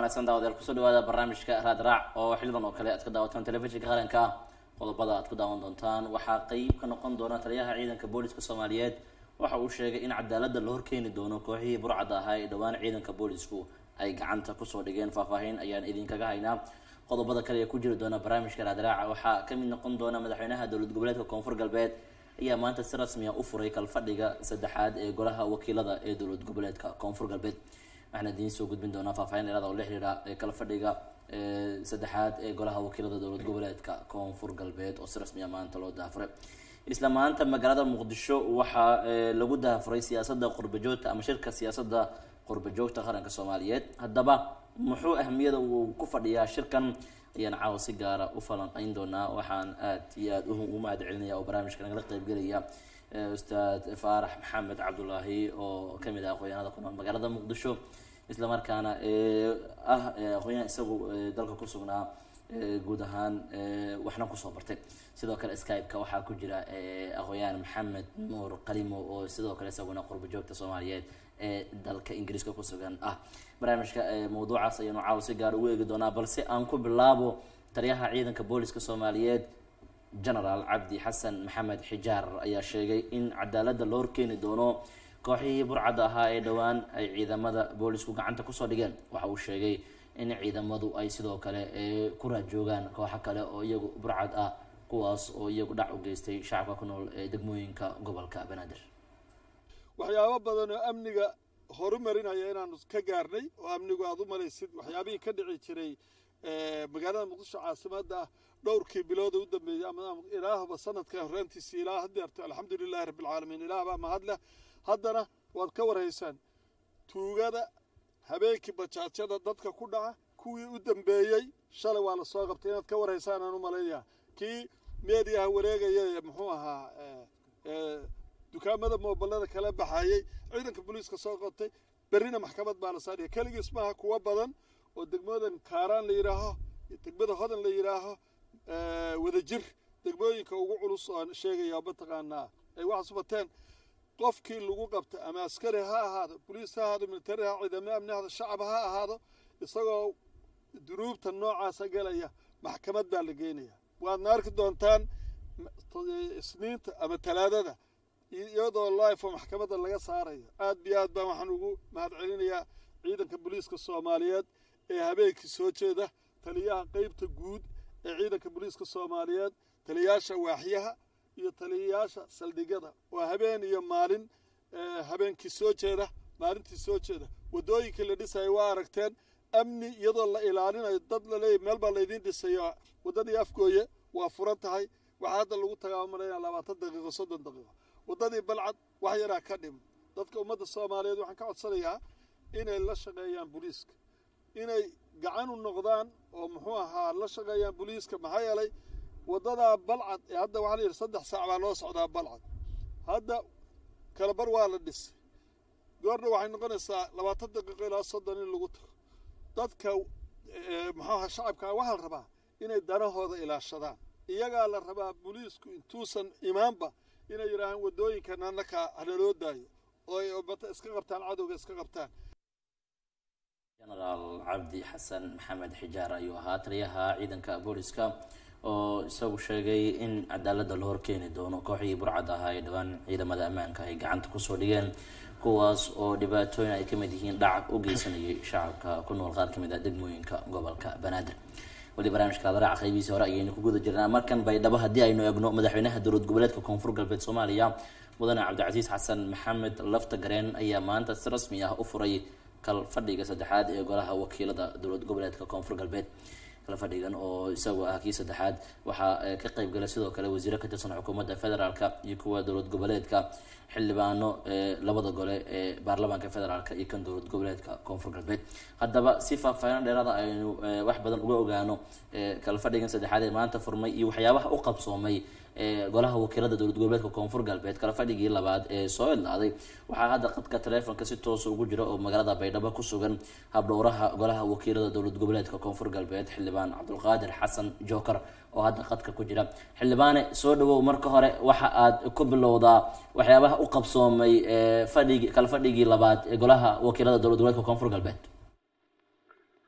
wanaagsan daawadayaal kusoo dhawaada barnaamijka raad raac oo xilidan oo kale aad ka daawataan telefishinka qaranka qodobada aad ku daawan doontaan waxaa qeyb ka noqon doona taliyaha ciidanka booliska soomaaliyeed waxa uu sheegay in cadaalada la horkeeni doono kooxihii burcadda ahaa ee dhowaan ciidanka boolisku ay gacanta kusoo dhigeen faahfaahin ayaan idinkaga haynaa qodobada kale ee ku jiri doona barnaamijka raadraaca waxaa kamid noqon doona madaxweynaha dowlad goboleedka koonfur galbeed ayaa maanta si rasmiya u furay kalfadhiga saddexaad ee golaha wakiilada ee dowlad goboleedka koonfur galbeed waxaan idiin soo gudbin doonaa faahfaahin dheeraada oo la xiriira kalfadhiga saddexaad ee golaha wakiilada dowlad goboleedka koonfur galbeed oo si rasmiya maanta loo daafuray isla maanta magaalada muqdisho waxaa lagu daafuray siyaasada qurbajoogta ama shirka siyaasada qurbajoogta qaranka soomaaliyeed haddaba muxuu ahmiyada uu ku fadhiyaa shirkan ayaan caawa si gaara u falanqeyn doonaa waxaan aad iyo aada u mahad celinaya oo barnaamijka nagala qeybgelaya ustaad faarax maxamed cabdulaahi oo kamid ah aqoonyahanada ku nool magaalada muqdisho islamarkaana ah aqoonyahan isagu dalka ku sugnaa guud ahaan waxna kusoo bartay sidoo kale skype-ka waxaa ku jira aqoonyahan maxamed nuur qalimo oo sidoo kale isaguna qurba joogta soomaaliyeed ee dalka ingiriiska kusugan ah barnaamijka mawduucaas ayaanu caawa si gaar ugu eegi doonaa balse aan ku bilaabo taliyaha ciidanka booliska soomaaliyeed genaraal cabdi xasan maxamed xijaar ayaa sheegay in cadaalada loo horkeeni doono kooxihii burcadda ahaa ee dhowaan ay ciidamada boolisku gacanta kusoo dhigeen waxa uu sheegay in ciidamadu ay sidoo kale ku raajoogaan kooxo kale oo iyagu burcad ah kuwaas oo iyagu dhac u geystay shacabka ku nool ee degmooyinka gobolka banaadir waxyaabo badan oo amniga horumarinaya inaanu ka gaarnay oo amnigu aada u malaysid waxyaabihii ka dhici jiray magaalada muqdisho caasimada ah dhowrkii bilooda u dambeeyey ama ilaahba sanadka horaantiisi ilaa hadeerto alxamdulilahi rabbilcaalamiin ilaah baa mahadleh haddana waad ka warhaysaan tuugada habeenkii bajaajyada dadka ku dhaca kuwii u dambeeyey shalay waa lasoo qabtay inaad ka warhaysaan aan u malaynaya kii meediyaha wareegaya ee muxuu ahaa dukaamada moobilada kala baxayey ciidanka booliiska soo qabtay berrina maxkamad baa la saaraya keligiis maaha kuwo badan oo degmadan kaaraan la yidhaaho degmada hodan la yidhaaho wadajir degmooyinka ugu culus oan sheegaya mataqaanaa ay waxaas bateen qofkii lagu qabta ama askari ha ahaado boliis ha ahaado militari ha ciidamo amni ahaado shacab ha ahaado isagoo dunuubta noocaasa galaya maxkamad baa la geenaya waadna arki doontaan isniinta ama talaadada iyadoo life oo maxkamadda laga saarayo aad iyo aad baan waxaan ugu mahad celinayaa ciidanka booliiska soomaaliyeed ee habeenkii soo jeeda taliyaha qeybta guud ee ciidanka booliiska soomaaliyeed taliyayaasha waaxyaha iyo taliyayaasha saldhigyada oo habeen iyo maalin habeenkii soo jeeda maalintii soo jeeda waddooyinkii la dhisayo waa aragteen amni iyadoo la ilaalinayo dad laleeyahy meel baa laydiin dhisayo waddadii afgooye waa furan tahay waxaa hadda lagu tagaamalayna labaatan daqiiqo soddon daqiiqo waddadii balcad wax yaraa ka dhim dadka ummadda soomaaliyeed waxaan ka codsanayaa inay la shaqeeyaan booliiska inay gacan u noqdaan oo muxuu ahaa la shaqeeyaan booliiska maxaa yeelay waddadaa balcad ee hadda waxaa la yidhi saddex saac baa loo socdaa balcad hadda kalabar waa la dhisay goorna waxay noqonaysaa labaatan daqiiqo ilaa soddon in lagu tago dadka muxuu ahaa shacabkaa waxaa la rabaa inay danahooda ilaashadaan iyagaa la rabaa booliisku intuusan imaanba inay yidhaahaan waddooyinkan annakaa hanaloo daayo oo ay ummata iska qabtaan cadowga iska qabtaan genaraal cabdi xasan maxamed xijaar ayuu ahaa taliyaha ciidanka booliska oo isagu sheegay in cadaalada la horkeeni doono kooxihii burcadda ahaa ee dhowaan ciidamada ammaanka ay gacanta kusoo dhigeen kuwaas oo dhibaatooyin ay kamid yihiin dhac u geysanayay shacabka ku nool qaar kamid ah degmooyinka gobolka banaadir weli barnaamijka adaraaca qaybihiisi hore ayaynu ku guda jirnaa markan baydhabo haddii aynu eegno madaxweynaha dowlad goboleedka koonfur galbeed soomaaliya mudane cabdicasiis xasan maxamed lafta gareen ayaa maanta si rasmi ah u furay kal fadhiga saddexaad ee golaha wakiilada dowlad goboleedka koonfur galbeed kal fadhigan oo isagu ah kii saddexaad waxaa ka qeyb galay sidoo kale wasiiro ka tirsan xukuumadda federaalka iyo kuwa dowlad goboleedka xildhibaano labada gole ee baarlamaanka federaalka iyo kan dowlad goboleedka koonfur galbeed haddaba si faahfaahin dheeraada aynu wax badan uga ogaano kala fadhigan saddexaad ee maanta furmay iyo waxyaabaha u qabsoomay golaha wakiilada dowlad goboleedka koonfur galbeed kala fadhigii labaad ee soo idlaaday waxaa hadda qadka taleefonka si toosa ugu jira oo magaalada baydhabo ku sugan habdhowraha golaha wakiilada dowlad goboleedka koonfur galbeed xildhibaan cabdulqaadir xasan jookar oo hadda qadka ku jira xildhibaane soo dhawow marka hore waxa aad ku bilowdaa waxyaabaha u qabsoomay fadhigi kala fadhigii labaad ee golaha wakiilada dowlad goboleedka koonfur galbeed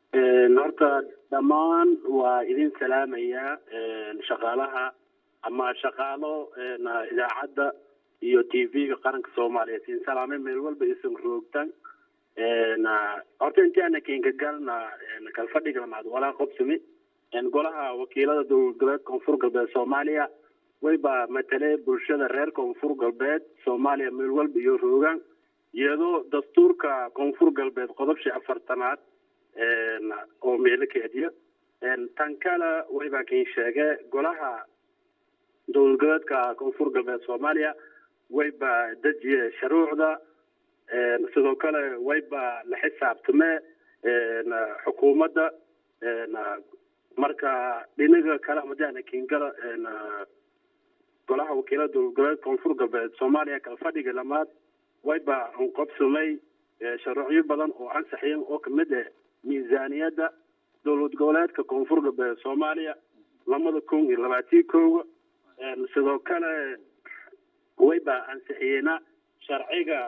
horta dhammaan waa idin salaamayaa shaqaalaha ama shaqaalo idaacadda iyo t v-ga qaranka soomaaliya siin salaamay meel walba isan roogtan horta intii ana kenka galna kalfadhiga lamaad walaa qobsami golaha wakiilada dowlad goboleed koonfur galbeed soomaaliya wayba matale bulshada reer koonfur galbeed soomaaliya meel walba iyo roogaan iyadoo dastuurka koonfur galbeed qodobshii afartanaad oo meelo keediya tan kale waybaa kin sheege golaha dowlad goboleedka koonfur galbeed soomaaliya wayba dejiye shuruucda sidoo kale wayba la xisaabtame xukuumadda marka dhinaga kale madaana kingala golaha wakiilada dowlad goboleed koonfur galbeed soomaaliya kala fadhiga lamaad wayba anqobsamay shuruucyo badan oo ansaxiyeen oo kamid ah miisaaniyadda dowlad goboleedka koonfur galbeed soomaaliya lamada kun iyo labaatii kooga sidoo kale wayba ansixiyeena sharciga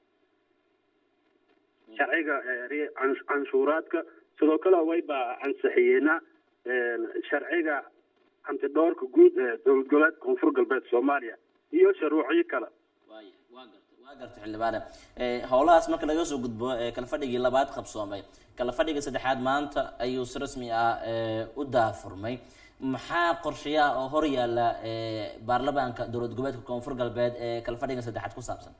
sharciga canshuuraadka sidoo kale wayba ansixiyeena sharciga hantidhoorka guud ee dowlad goboleedka koonfur galbeed soomaaliya iyo shuruucyo kale waaya waa garta waa garta xildhibaane howlahaas marka laga soo gudbo kala fadhigii labaad qabsoomay kala fadhiga saddexaad maanta ayuu si rasmi ah u daafurmay maxaa qorshayaha oo hor yaalla baarlamaanka dowlad goboleedka koonfur galbeed ee kala fadhiga saddexaad ku saabsan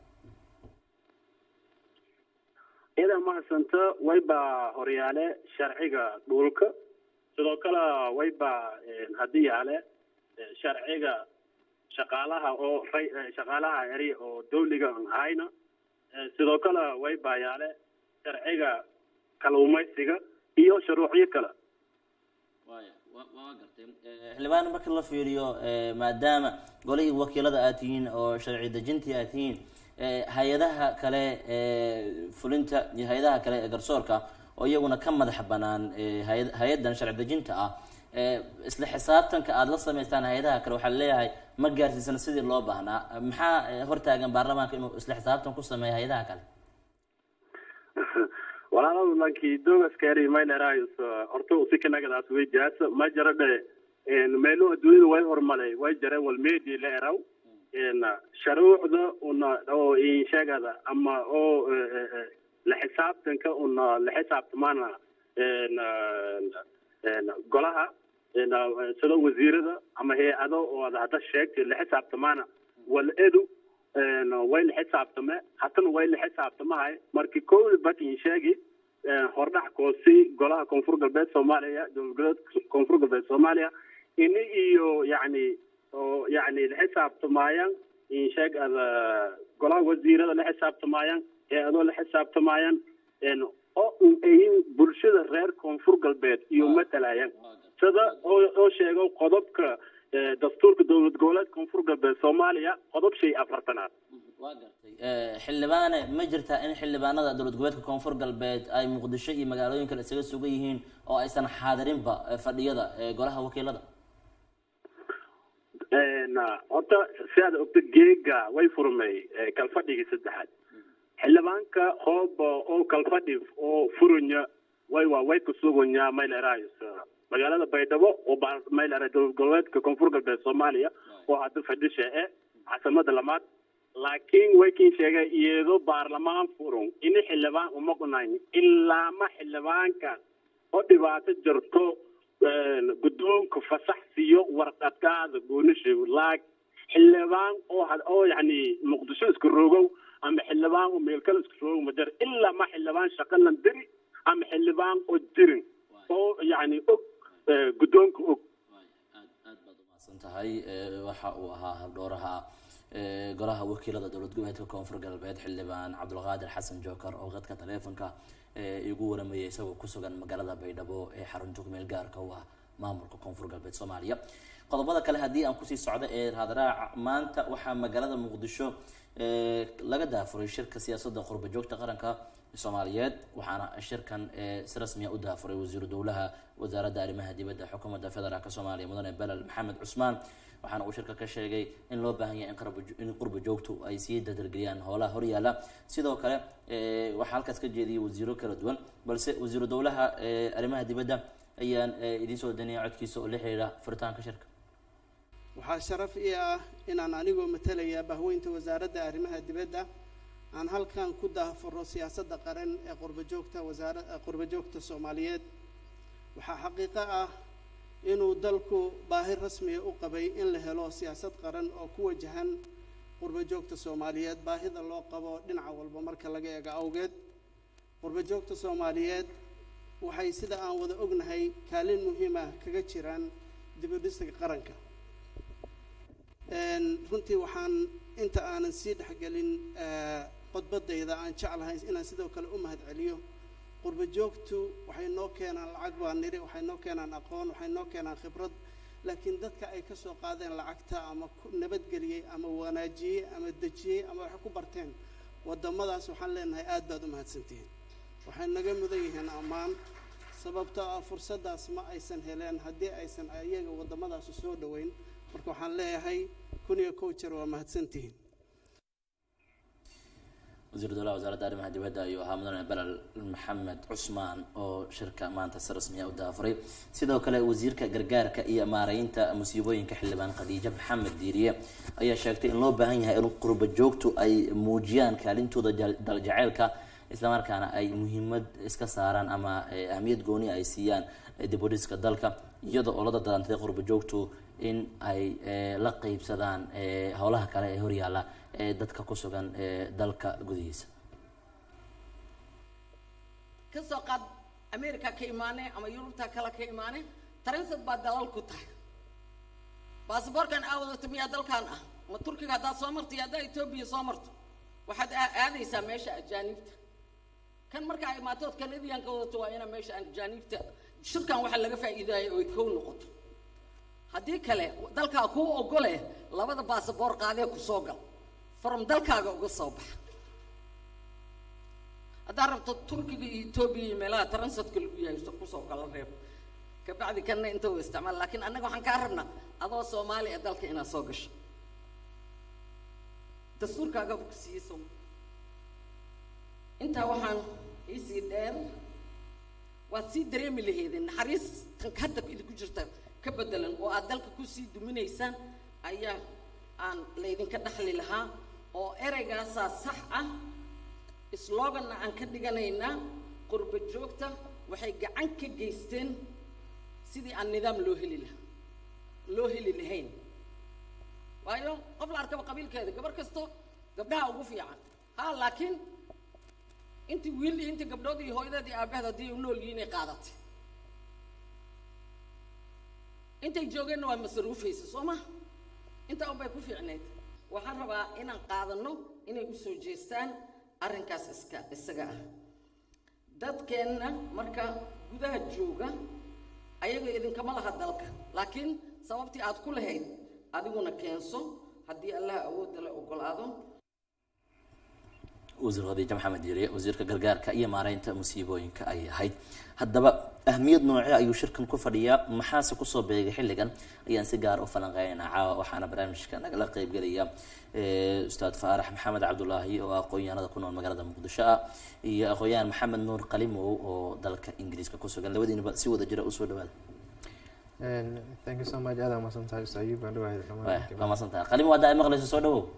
iyadaa mahadsanta wayba horyaale sharciga dhulka sidoo kale wayba haddii yaale sharciga shaqaalaha oo shaqaalaha eri oo dawliga aan ahayna sidoo kale wayba yaale sharciga kaluumaysiga iyo shuruucyo kale waya waa gartay xildhibaan marka la fiiriyo maadaama golihii wakiilada aad tihiin oo sharci dejintii aad tihiin hay-adaha kale fulinta iyo hay-adaha kale ee garsoorka oo iyaguna ka madax banaan hay-addan sharci dejinta ah isla xisaabtanka aada la sameystaan hay-adaha kale waxaa leeyahay ma gaarsiisana sidii loo baahnaa maxaa hortaagan baarlamaanka inuu isla xisaabtan ku sameeyo hay-adaha kale walaaladu lankii dogaskari mayleraayus horta usikanagadaas way jaasa ma jara dhe meelo adduunyada way hormalay way jare wal meedi la eraw sharuucda una oo inshagada ama oo la xisaabtanka una la xisaabtamana golaha sida wasiirada ama hay-ado oo ad hadda sheegtay la xisaabtamaana wal edu way la xisaabtame hatana way la xisaabtamahay markii kowda bakin sheegi hordhac koosi golaha koonfur galbeed soomaaliya dowlad goboleed koonfur galbeed soomaaliya ini iyo yani oo yani la xisaabtamayaan insheeg ada golaha wasiirada la xisaabtamayaan hay-adoo la xisaabtamayaan oo ayin bulshada reer koonfur galbeed iyo matalayaan sida oo sheego qodobka dastuurka dowlad goboleed koonfur galbeed soomaaliya qodob shay afartanaad waa gartay xildhibaane ma jirtaa in xildhibaanada dowlad goboleedka koonfur galbeed ay muqdisho iyo magaalooyin kale isaga sugan yihiin oo aysan xaadirinba fadhiyada golaha wakiilada horta si aad ogta geega way furmay kalfadhigii saddexaad xildhibaanka hoob oo kalfadhi oo furanya way waa way kusuganya mayleraayus magaalada baydhabo oo maylera dowlad goboleedka koonfur galbeed soomaaliya oo hadda fadhisha e caasimadda lamaad laakiin way kin sheegay iyadoo baarlamaan furun ini xildhibaan uma qunayn ilaa ma xildhibaanka oo dhibaato jirto guddoonka fasax siiyo warqadkaada goonisheego laak xildhibaan oo oo yani muqdisho isku rogow ama xildhibaan oo meel kale isku rogow ma jir ilaa ma xildhibaan shaqalan diri ama xildhibaan oo dirin oo yani og guddoonka og aad aad baad umahadsan tahay waxa uu ahaa habdhooraha golaha wakiilada dowlad goboleedka koonfur galbeed xildhibaan cabdulqaadir xasan jookar oo qadka taleefonka igu waramayay isagoo kusugan magaalada baydhabo ee xarunta kumeel gaarka u ah maamulka koonfur galbeed soomaaliya qodobada kale haddii aan kusii socdo ee raadraaca maanta waxaa magaalada muqdisho laga daafuray shirka siyaasadda qurba joogta qaranka soomaaliyeed waxaana shirkan si rasmiya u daafuray wasiiru dowlaha wasaaradda arrimaha dibadda xukuumadda federaalk soomaaliya mudane belel maxamed cusmaan waxaana uu shirka ka sheegay in loo baahan yahay in qurba joogtu ay sii dadargeliyaan howlaha horyaala sidoo kale waxaa halkaas ka jeediyay wasiiro kala duwan balse wasiiru dowlaha arrimaha dibadda ayaan idiin soo daniyay codkiisa oo la xiriira furitaanka shirka waxaa sharaf ii ah inaan anigoo matalaya bahweynta wasaaradda arrimaha dibadda aan halkan ku daafuro siyaasadda qaran ee qurbajoogta wasaara qurbajoogta soomaaliyeed waxaa xaqiiqo ah inuu dalku baahi rasmiya u qabay in la helo siyaasad qaran oo ku wajahan qurbajoogta soomaaliyeed baahida loo qabo dhinaca walba marka laga eego awgeed qurbajoogta soomaaliyeed waxay sida aan wada ognahay kaalin muhiima kaga jiraan dibudhiska qaranka runtii waxaan inta aanan sii dhexgelin qodbadayda aan jeclahay inaan sidoo kale u mahad celiyo qurba joogtu waxay noo keenaan lacag baa niri waxay noo keenaan aqoon waxay noo keenaan khibrad laakiin dadka ay ka soo qaadeen lacagta ama nabadgeliyey ama wanaajiyey ama dejiyey ama waxay ku barteen waddamadaas waxaan leenahay aad baad u mahadsantihiin waxay naga mudan yihiin ammaan sababtoo ah fursaddaas ma aysan heleen haddii aysan iyaga waddamadaasi soo dhoweyn marka waxaan leeyahay kun iyo kow jeer waa mahadsantihiin wasiir dowlaha wasaaradda arrimaha dibadda ayuu ahaa mudane belel maxamed cusmaan oo shirka maanta si rasmiya u daafuray sidoo kale wasiirka gargaarka iyo maareynta musiibooyinka xildhibaan khadiijo maxamed diiriye ayaa sheegtay in loo baahan yahay in qurba joogtu ay muujiyaan kaalintooda daljaceylka islamarkaana ay muhiimad iska saaraan ama ahmiyad gooni ay siiyaan dibudhiska dalka iyada oo la dadalantay qurba joogtu in ay la qeybsadaan howlaha kale ee horyaala ee dadka ku sugan dalka gudihiisa ka soo qaad america ka imaane ama yurubta kale ka imaane taransad baa dalal ku tahay basaboorkan aa wadato miyaa dalkan ah ma turkiga haddaad soo marto iyo haddaa etoobiya soo marto waxaad aadaysaa meesha ajaanibta kan markaa imaatood kanadiyanka wadato waa inaa meesha ajaanibta shirkan waxaa laga faa'iidaayo oy kow noqoto haddii kale dalkaa kuu ogole labada baasaboor qaadee ku soo gal from dalkaaga uga soo baxa haddaad rabto turkiga iyo etoobiya iyo meelaha transatka lagu yahay kusoo kala reeb kabacdi kanna inta u isticmaal laakiin annaga waxaan kaa rabnaa adoo soomaali ee dalka inaad soo gasho dastuurkaagaba ku siiyey soo intaa waxaan iisii dheer waad sii dareemi laheedeen naxariis tan hadda idinku jirta ka bedelan oo aad dalka kusii duminaysaan ayaa aan laydinka dhaxli lahaa oo ereygaasaa sax ah sloganna aan ka dhiganaynaa qurba joogta waxay gacan ka geysteen sidii aan nidaam loo heli lahaa loo heli lahayn waayo qof la arkaba qabiilkeeda gabar kasto gabdhaha ugu fiican ha laakiin intii wiil iyo intii gabdhood iyo hooyadeed iyo aabaheed haddii u nool yihiin ay qaadatay intay joogeenna waa masruufaysa soo ma intaa unbay ku fiicnayd waxaan rabaa inaan qaadano inay usoo jeestaan arrinkaas iska isaga ah dadkeenna marka gudaha jooga ayaga idinkama laha dalka laakiin sababtii aad ku lahayd adiguna keenso haddii allaha awoodda la ogolaado wasiir khadiijo maxamed diiriye wasiirka gargaarka iyo maareynta musiibooyinka ayay ahayd haddaba ahmiyad noocee ayuu shirkan ku fadhiyaa maxaase kusoo beegay xilligan ayaan si gaar u falanqeynaynaa caawa waxaana barnaamijka nagala qeybgelaya ustaad faarax maxamed cabdulaahi oo aqoon-yahanada ku nool magaalada muqdisho ah iyo aqoon-yahan maxamed nuur qalimow oo dalka ingiriiska ku sugan labadiinaba si wada jira usoo dhawaada thank you so much aad amasan tahay ustaad ayub baan dhawahay waa masan tahay qalimo haddaa ay maqlayso soo dhawow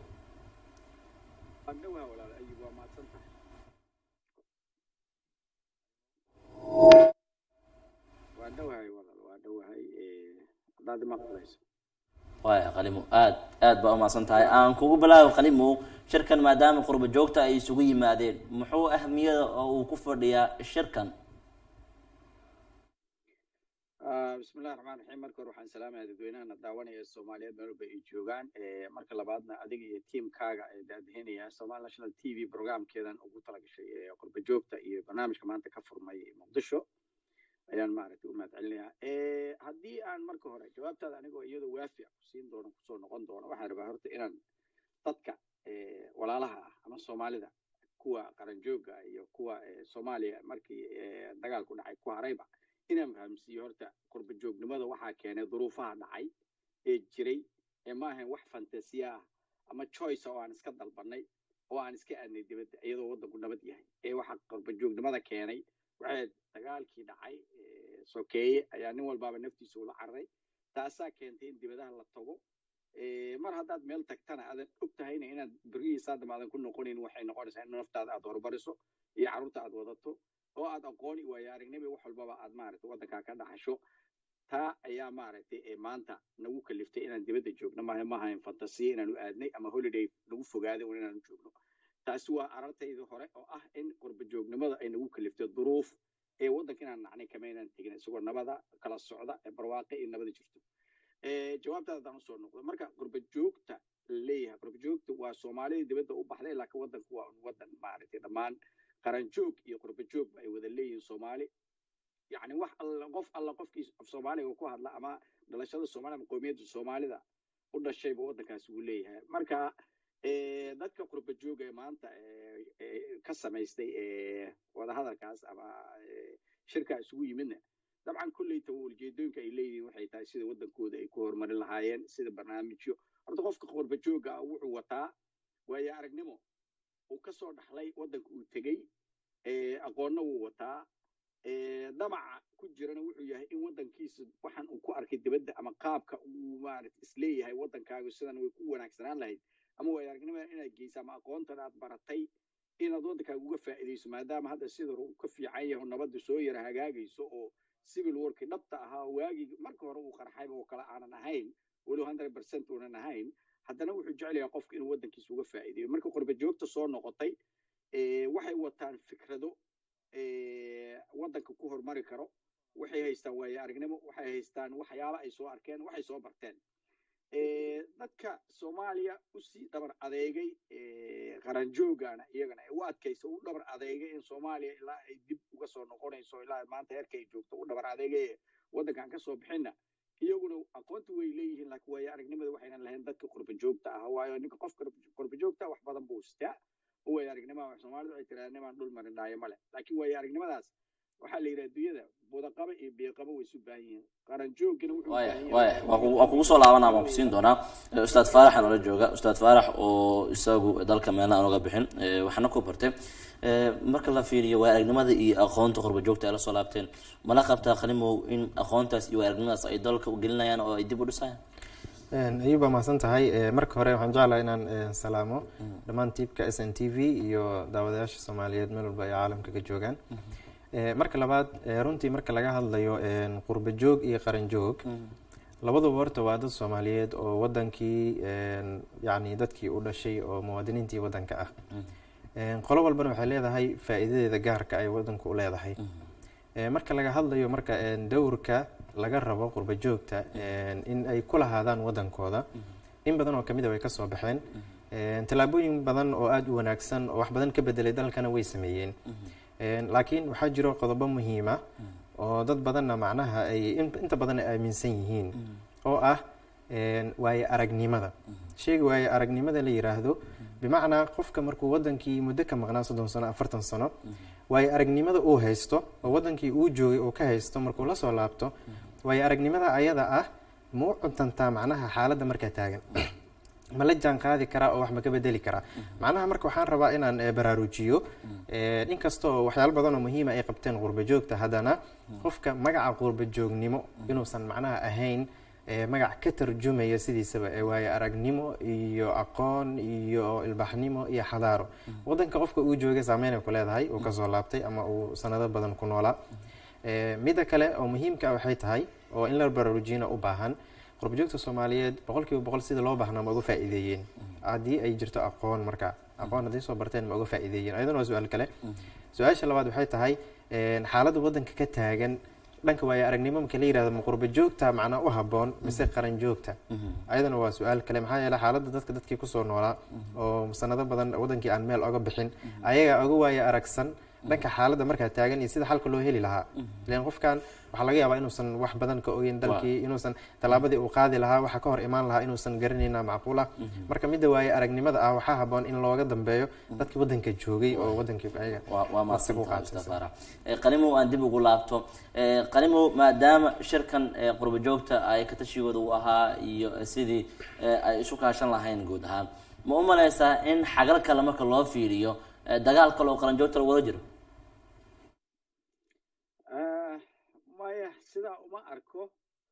waa dhawahay walaal waa dhawahay haddaad maqlayso waaya qalimo aad aad baa umahadsan tahay aan kugu bilaabo qalimo shirkan maadaama qurba joogta ay isugu yimaadeen muxuu ahmiyada oo uu ku fadhiyaa shirkan bismillahi raxmaan raxiim marka hore waxaan salaamaya dadweynahana daawanaya soomaaliyeed meel walba ay joogaan marka labaadna adiga iyo tiamkaaga ee daadihinaya somal national t v programkeedan ugu talagashay qurba joogta iyo barnaamijka maanta ka furmay muqdisho ayaan maaragtay u mahad celinayaa haddii aan marka hore jawaabtaada anigoo iyadoo waafi ah kusiin doono kusoo noqon doono waxaan rabaa horta inaan dadka walaalaha ah ama soomaalida kuwa qaranjooga iyo kuwa soomaaliya markii dagaalku dhacay ku harayba inaan fahamsiiyo horta qurba joognimada waxaa keenay duruufaha dhacay ee jiray ee ma ahayn wax fantasiya ah ama choice oo aan iska dalbanay oo aan iska aadnay dibadda iyadoo waddanku nabad yahay ee waxa qurba joognimada keenay waxay dagaalkii dhacay sokeeye ayaa nin walbaaba naftiisa ula cararay taasaa keentay in dibadaha la tago mar haddaad meel tagtana aadan og tahayna inaad berihiisa haddama aadan ku noqonayn waxay noqonaysaa in naftaada aad horumariso iyo carruurta aad wadato oo aad aqooni waayo aragnimi wax walbaba aad maaragtay waddankaa ka dhaxasho taa ayaa maaragtay maanta nagu kaliftay inaan dibadda joogno maaha maahayn fantasiya inaanu aadnay ama holiday nagu fogaaday un inaanu joogno taasi waa arartaydii hore oo ah in qurba joognimada ay nagu kaliftay duruuf ee waddanka inaan nacnay kama inaan tegin isagoo nabada kala socda ee barwaaqe iyo nabada jirto jawaabtaada haddaan usoo noqdo marka qurba joogta leeyahay qurba joogta waa soomaalida dibadda u baxday laakiin waddanku waa waddan maaragtay dhammaan qaranjoog iyo qurba joogba ay wada leeyihiin soomaali yacni wax alla qof alla qofkii af soomaaliga ku hadla ama dhalashada soomaalida ama qowmiyadda soomaalida u dhashayba waddankaasi wuu leeyahay marka dadka qurba jooga ee maanta ka samaystay wadahadalkaas ama shirkaa isugu yimidna dabcan kolleyta ujeedooyinka ay leeyihiin waxay tahay sida waddankooda ay ku horumarin lahaayeen sida barnaamijyo horta qofka qurba jooga ah wuxuu wataa waayo aragnimo uu ka soo dhaxlay waddanka uu tegey aqoonna wuu wataa damaca ku jirana wuxuu yahay in waddankiisa waxaan uu ku arkay dibadda ama qaabka uu maarata isleeyahay waddankaagu sidan way ku wanaagsanaan lahayd ama waayo aragnimada inaad geysa ama aqoontan aad baratay inaad waddankaaga uga faa'iidayso maadaama hadda sida hore uu ka fiican yahay nabadda soo yara hagaagayso oo civil warki dhabta ahaa waagii marka hore uu qarxayba oo kale aanan ahayn walow hundred percent uunan ahayn haddana wuxuu jecel yahay qofka inuu waddankiisa uga faa'iidayo marka qurba joogta soo noqotay waxay wataan fikrado waddanka ku horumari karo waxay haystaan waayo aragnimo waxay haystaan waxyaalo ay soo arkeen waxay soo barteen dadka soomaaliya usii dhabar adeegay qaranjoogana iyagana u adkaysa u dhabar adeegay in soomaaliya ilaa ay dib uga soo noqonayso ilaa maanta heerka ay joogto u dhabar adeegay waddankan ka soo bixinna iyaguna aqoonta way leeyihiin laakiin waayo aragnimada waxaynan lahayn dadka qurba joogta ah waayo ninka qofka qurba joogta wax badan buu sitaa oo waayo aragnimada soomaalidu waxay tiraa nimaan dhul marin dhaayo male laakiin waayo aragnimadaas waxaa la yidhaha adduunyada budaqaba iyo biiqaba way isu baahan yihiin qaranjoogina wuxuu waaya waaya waa kugu soo laabanaa waan kusiin doonaa ustaad faarax noola jooga ustaad faarax oo isagu dalka meelna aan uga bixin waxaana ku bartay marka la fiiriyo waa aragnimada iyo aqoonta qurba joogta ay la soo laabteen mala qabtaa khalimow in aqoontaas iyo waa aragnimadaas ay dalka u gelinayaan oo ay dib u dhisayaan ayuub baa mahadsan tahay marka hore waxaan jeclaha inaan salaamo dhammaan tiibka s n t v iyo daawadayaasha soomaaliyeed meel walba ay caalamka ka joogaan marka labaad runtii marka laga hadlayo qurba joog iyo qaran joog labaduba horta waa dad soomaaliyeed oo wadankii yani dadkii u dhashay oo muwaadiniintii wadanka ah qolo walbana waxay leedahay faa-iidadeeda gaarka ay wadanku u leedahay marka laga hadlayo marka dowrka laga rabo qurba joogta in ay ku lahaadaan wadankooda in badan oo kamid a way kasoo baxeen tallaabooyin badan oo aada u wanaagsan oo wax badan ka bedelay dalkana way sameeyeen laakiin waxaa jiro qodobo muhiima oo dad badanna macnaha ay inta badan ay aaminsan yihiin oo ah waaye aragnimada sheega waaye aragnimada la yiraahdo bimacnaa qofka markuu wadankii muddo ka maqnaa soddon sano afartan sano waaye aragnimada uu haysto oo wadankii uu joogay uu ka haysto markuu la soo laabto waaye aragnimada ayada ah ma u cuntantaa macnaha xaaladda markaa taagan ma la jaan qaadi karaa oo wax ma ka bedeli karaa macnaha marka waxaan rabaa inaan baraarujiyo inkastoo waxyaalo badan oo muhiima ay qabteen qurba joogta haddana qofka magaca qurba joognimo inuusan macnaha ahayn magac ka tarjumaya sidiisaba ee waaye aragnimo iyo aqoon iyo ilbaxnimo iyo xadaaro wadanka qofka uu joogay saameynay ku leedahay uu kasoo laabtay ama uu sanado badan ku noolaa midda kale oo muhiimka ah waxay tahay oo in la baraarujiyana u baahan qurbajoogta soomaaliyeed boqol kiiba boqol sida loo baahnaa ma uga faa'iideeyeen haddii ay jirto aqoon marka aqoon hadday soo barteen ma uga faa'iideeyeen ayadana waa su-aal kale su-aasha labaad waxay tahay xaaladda waddanka ka taagan dhanka waaye aragnimo marka la yirahdo ma qurba joogta macnaa u habboon mise qaran joogta ayadana waa su-aal kale maxaa yeele xaaladda dadka dadkii kusoo noolaa oo sanado badan wadankii aan meel oga bixin ayaga oga waaye aragsan dhanka xaaladda markaa taagan iyo sida xalka loo heli lahaa ilan qofkan waxaa laga yaabaa inuusan wax badan ka ogeyn dalkii inuusan tallaabadii uu qaadi lahaa waxa ka hor imaan lahaa inuusan garanayna macquul ah marka midda waaye aragnimada ah waxaa haboon in looga dambeeyo dadkii waddanka joogay oo waddankii ayaga waa waa nasiib u mahadsantahay qaatay. ustaad faarax Eh, qalimow aan dib ugu laabto Eh, qalimow maadaama shirkan eh, qurbo joogta ay ka tashigooda u ahaa iyo eh, sidii eh, ay isu kaashan lahayn guud ahaan ma u malaysaa in xagal kale marka loo fiiriyo eh, dagaal kale oo qaranjoogta lagu wada jiro Ah, maya sidaa uma arko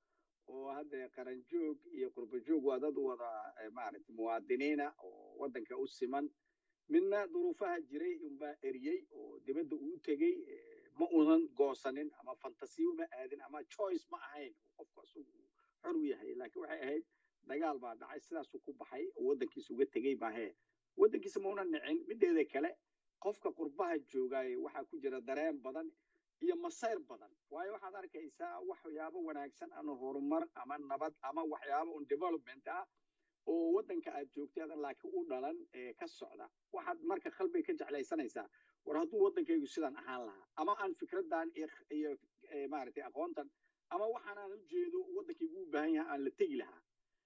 oo hadda qaranjoog iyo qurbajoog waa dad wada eh, maaragtay muwaadiniina oo waddanka u siman midna duruufaha jiray unbaa eriyey oo dibadda uu tegey eh, ma unan goosanin ama fantasiyo ma aadin ama choice ma ahayn qofku isagu uu xor u yahay laakiin waxay ahayd dagaal baa dhacay sidaasuu ku baxay oo waddankiisa uga tegey maahee waddankiisa ma unan nicin mideeda kale qofka qurbaha joogaaye waxaa ku jira dareen badan iyo masayr badan waayo waxaad arkaysaa waxyaabo wanaagsan ama horumar ama nabad ama waxyaabo un development ah oo waddanka aad joogteedan laakiin u dhalan ee ka socda waxaad marka qalbiga ka jeclaysanaysaa war hadduu waddankaygu sidan ahaan lahaa ama aan fikradan iyo iyo eh, maaragtay aqoontan ama waxaan aan ujeedo waddankaygu u baahan yahay aan la tegi lahaa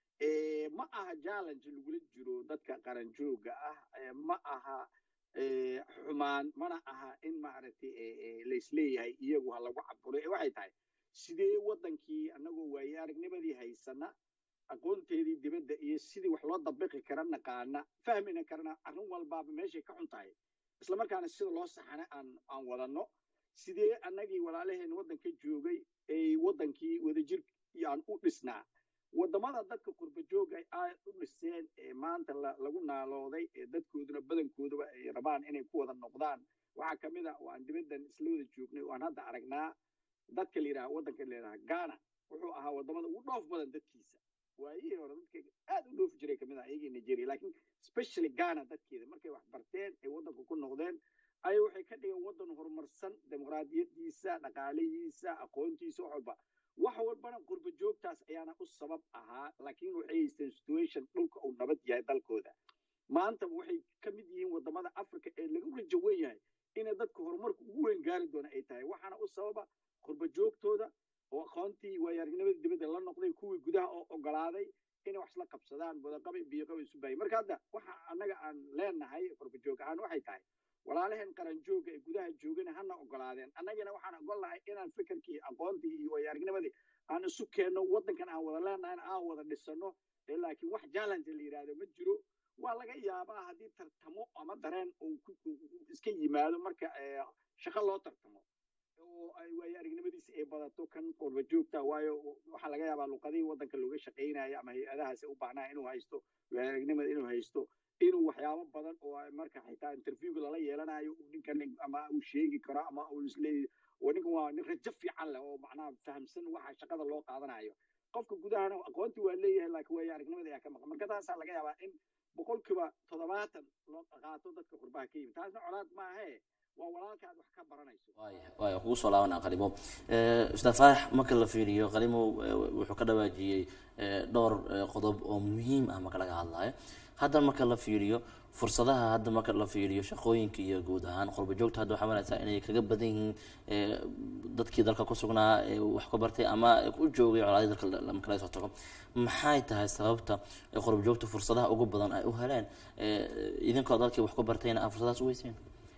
Eh, ma aha challenge lagula jiro dadka qaranjooga ah eh, ma aha eh, xumaan mana aha in maaragtay eh, eh, laisleeyahay iyagu ha lagu caburo ee waxay tahay sidee waddankii annagoo waaye aragnimadii haysana aqoonteedii dibadda iyo sidii wax loo dabiqi kara naqaana fahmina karana arrin walbaaba meeshay ka xun tahay isla markaana sida loo saxana aan aan wadanno sidee annagii walaalaheen waddanka joogay ay waddankii wadajir aan u dhisnaa waddamada dadka qurba jooga ay aad u dhiseen ee maanta la- lagu naalooday ee dadkooduna badankooduba ay rabaan inay ku wada noqdaan waxaa ka mid a oo aan dibaddan isla wada joognay oo aan hadda aragnaa dadka la yidhaha waddanka la yidhaha ghana wuxuu ahaa waddamada ugu dhoof badan dadkiisa waayihii hore dadka aad u dhoofi jiray kamid ah iyagii nigeria laakiin especially ghana dadkeeda markay wax barteen ay waddanka ku noqdeen ay waxay ka dhigeen waddan horumarsan dimuqraadiyadiisa dhaqaalihiisa aqoontiisa wax walba wax walbana qurba joogtaas ayaana u sabab ahaa laakiin waxay haysteen situation dhulka uu nabad yahay dalkooda maanta waxay ka mid yihiin waddamada africa ee lagu rajo wen yahay inay dadka horumarka ugu weyn gaari doona ay tahay waxaana u sababa qurba joogtooda oo aqoontii waayo-aragnimada dibadda la noqday kuwii gudaha oo ogolaaday inay wax isla qabsadaan wadaqabay biyoqabay isu baayay marka hadda waxa annaga aan leenahay qurba joog ahaan waxay tahay walaalaheen qaranjooga ee gudaha joogana hana ogolaadeen annagana waxaan ogolnahay inaan fikirkii aqoontii iyo waayo-aragnimadii aan isu keenno waddankan aan wada leenahay aan wada dhisano ee laakiin wax challenge la yidhaahdo ma jiro waa laga yaabaa haddii tartamo ama dareen uu ku- uu- uu iska yimaado marka eh, shaqo loo tartamo oo ay waayo aragnimadiisa ay badato kan qurba joogta waayo waxaa laga yaabaa luqadihii waddanka looga shaqaynayo ama hay-adahaasi u baahnaa inuu haysto waayo aragnimada inuu haysto inuu waxyaabo badan oo ay marka xitaa interviewga lala yeelanayo uu ninkan ama uu sheegi karo ama uu isleeyahy oo ninkan waa nin rajo fiican leh oo macnaha fahamsan waxa shaqada loo qaadanayo qofka gudahana aqoonti waa leeyahay laakiin waayo aragnimada ayaa ka maqan marka taasaa laga yaabaa in boqolkiiba toddobaatan loo qaato dadka qurbaha ka yimid taasna colaad maahe waa walaalka aad wax ka baranayso waaya waaya kugu soo laabanaa qalimo ustaad faarax marka la fiiriyo qalimo eh, wuxuu ka dhawaajiyey eh, dhowr eh, qodob oo muhiim ah marka laga hadlayo hadda marka la fiiriyo fursadaha hadda marka la fiiriyo shaqooyinka iyo guud ahaan qurba joogta hadda waxaa malaysaa inay kaga badan yihiin eh, dadkii dalka ku sugnaa ee wax ka bartay ama u joogay colaadii dalka la- marka laga soo tago maxay tahay sababta ee qurba joogta fursadaha ugu badan ay u heleen eh, idinkoo dalkii wax ku bartayna aa fursadahaas u weyseen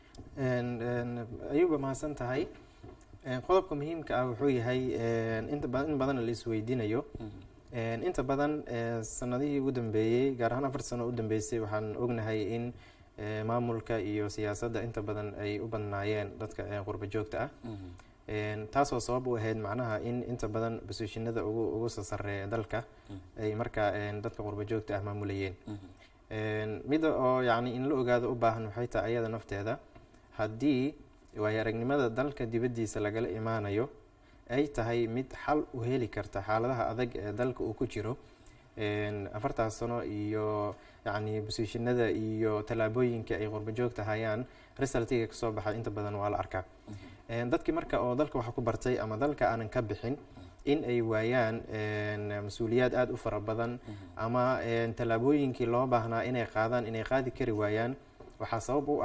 Een, een, ayuuba mahadsan tahay Een, qodobka muhiimka ah wuxuu yahay een, inta badan in badan la isweydiinayo Een, inta badan ee, sanadihii ugu dambeeyey gaar ahaan afar sano u dambeysay waxaan ognahay in ee, maamulka iyo siyaasadda inta badan ay u badnaayeen dadka ee, qurba joogta ah Een, taasoo sabab u ahayd macnaha in inta badan bosishinada ugu ugu soo sarreeya dalka ay markaa een, dadka qurba joogta ah maamulayeen Een, mida oo yacni in la ogaado u baahan waxay tahay ayada nafteeda haddii waayo aragnimada dalka dibaddiisa lagala imaanayo ay tahay mid xal u heli karta xaaladaha adag ee dalka uu ku jiro Een, afartaas sano iyo yacni bosishinada iyo tallaabooyinka ay qurba joogta hayaan resultiga kasoo baxay inta badan waa la arkaa Een, dadkii marka oo dalka wax ku bartay ama dalka aanan ka bixin in ay waayaan een, mas-uuliyaad aada u fara badan ama een, tallaabooyinkii loo baahnaa inay qaadaan inay qaadi kari waayaan waxaa sabab u ah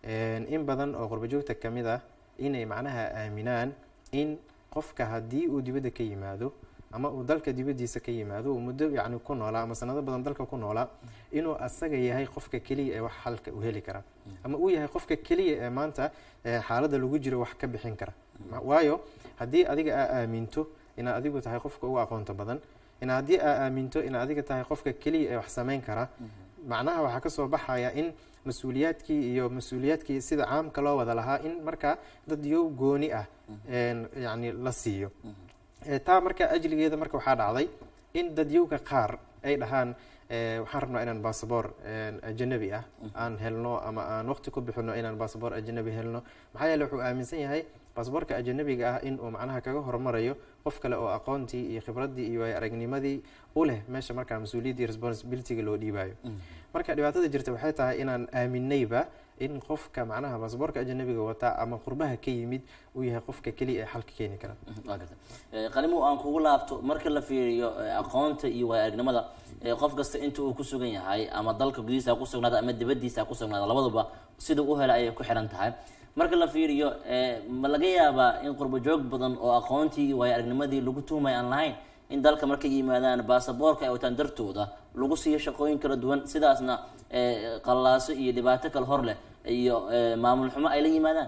in badan oo qurbajoogta ka mid ah inay macnaha aaminaan in qofka haddii uu dibadda ka yimaado ama uu dalka dibaddiisa ka yimaado uu muddo yacni ku noolaa ama sanado badan dalka ku noolaa inuu asaga yahay qofka keliya ee wax xalka u heli kara ama uu yahay qofka keliya ee maanta xaaladda lagu jiro wax ka bixin kara waayo haddii adiga aa aaminto inaad adigu tahay qofka ugu aqoonta badan ina haddii aa aaminto inaad adiga tahay qofka keliya ee wax samayn kara macnaha waxaa kasoo baxaya in mas-uuliyaadkii iyo mas-uuliyaadkii sida caamka loo wada lahaa in markaa dad yow gooni ah yacni la siiyo taa marka ajligeeda marka waxaa dhacday in dadyowga qaar ay dhahaan waxaan rabnaa inaan basaboor ajanabi ah aan helno ama aan waqti ku bixino inaan basaboor ajanabi helno maxaa yeele wuxuu aaminsan yahay basaboorka ajanabiga ah in uu macnaha kaga hormarayo qof kale oo aqoontii iyo khibraddii iyo aragnimadii u leh meesha markaa mas-uuliyaddii responsibilityga loo dhiibayo marka dhibaatada jirta waxay tahay inaan aaminayba in qofka macnaha basaboorka ajanabiga wataa ama qurbaha ka yimid uu yahay qofka keliya ee xalka keeni kara waa garta qalimo aan kugu laabto marka la fiiriyo aqoonta iyo waaya aragnimada qof kasta inta uu ku sugan yahay ama dalka gudihiisa ha ku sugnaada ama dibaddiisa ha ku sugnaada labaduba siduu u hela ayay ku xiran tahay marka la fiiriyo ma laga yaabaa in qurbo joog badan oo aqoontii iyo waaya aragnimadii lagu tuhmay aan lahayn in dalka markay yimaadaan baasaboorka ay wataan dartooda lagu siiyo shaqooyin kala duwan sidaasna qallaaso iyo dhibaato kale hor leh iyo maamul xumo ay la yimaadaan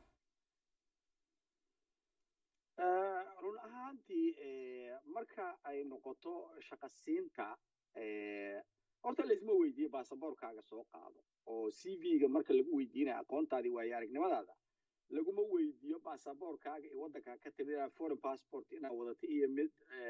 run ahaantii marka ay noqoto shaqasiinta horta laisma weydiiyo baasaboorkaaga soo qaado oo c v-ga marka lagu weydiinaya aqoontaadii waayo aragnimadaada laguma weydiiyo baasaboorkaaga iyo waddankaa ka timid foreign passport inaad wadato iyo mid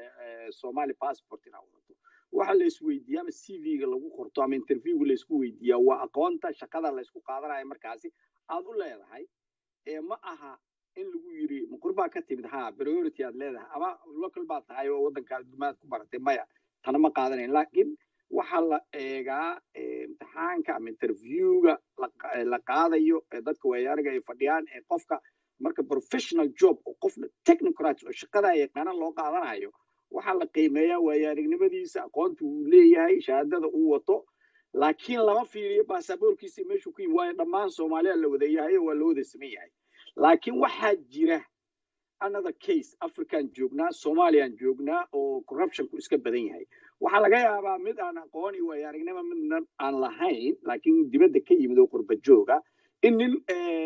somali passport inaad wadato waxa la isweydiiya ama c v-ga lagu qorto ama interviewga laysku weydiiyaa waa aqoonta shaqada laysku qaadanayo markaasi aad u leedahay ee ma aha in lagu yiri maqur baa ka timid ha priority aad leedahay ama local baad tahay oo waddankaa dumaad ku baratay maya tana ma qaadanayn laakiin waxaa la eegaa imtixaanka ama interviewga la qaadayo ee dadka waayaariga ay fadhiyaan ee qofka marka professional job oo qofna technocrats oo shaqada yaqaana loo qaadanayo waxaa la qiimeeyaa waayaarignimadiisa aqoonta uu leeyahay shahaadada uu wato laakiin lama fiiriyo baasaboorkiisa meeshuu ku yimi waayo dhammaan soomaaliya la wada yahay oo waa la wada saman yahay laakiin waxaa jira another case african joognaa somalian joognaa oo corruptionku iska badan yahay waxaa laga yaabaa mid aan aqoon iyo waayo aragnimo midna aan lahayn laakiin dibadda ka yimid oo qurba jooga in nin